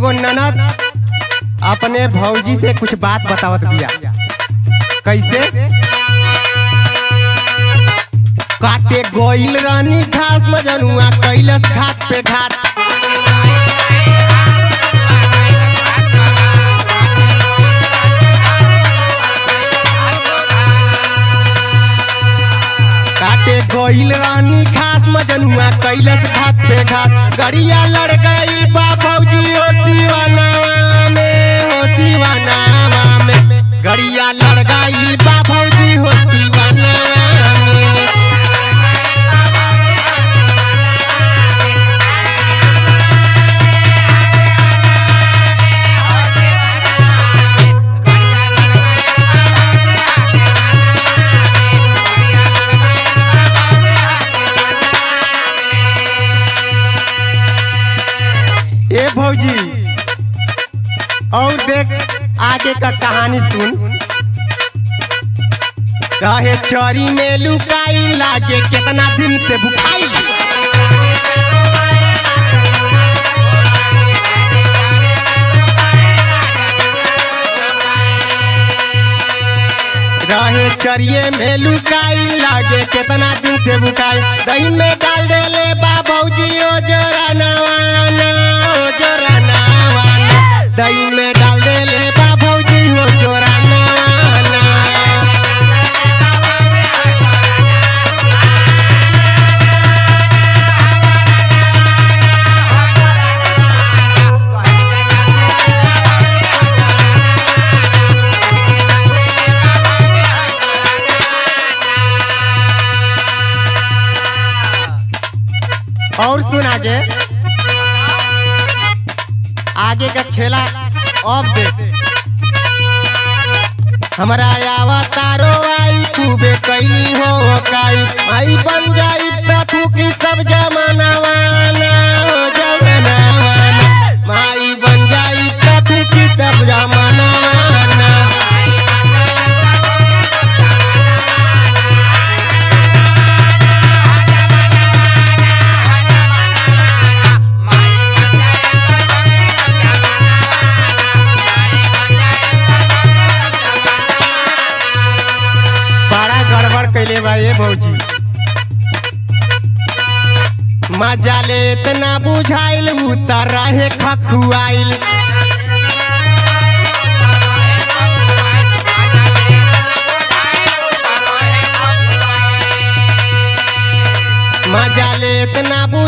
एगो ननद अपने भौजी से कुछ बात बतावत बिया कैसे काटे गोइल रानी घास मजनुआ कैलस घाट पे घाट काटे गोइल रानी घास मजनुआ कैलस घाट पे घाट गड़िया लड़ गई बा भौजी हो दीवानावा में हो दीवानावा में गड़िया लड़ गई बा भौजी हो दीवानावा में ए भौजी और देख आगे का कहानी सुन रहे चरी में लुकाई लागे कितना दिन से भुखाई रहे चरिए में लुकाई लागे कितना दिन से भुखाई दही में डाल देले बा भौजी ओ जोरा नवाना ओ जोरा नवाना दही में डाल देले बा भौजी ओ जोरा नवाना और सुन आगे आगे का खेला अब देख हमारा आवा तारो आई खूबे कैली हो काई आई बन जाई प्रथु की सब जमानावाना हो जमानावाना माई बन जाई प्रथु की सब जमानावाना बड़ा गड़बड़ कैले बा ये भौजी मजा ले इतना बुझाइल उतर रहे खखुआइल मजा ले इतना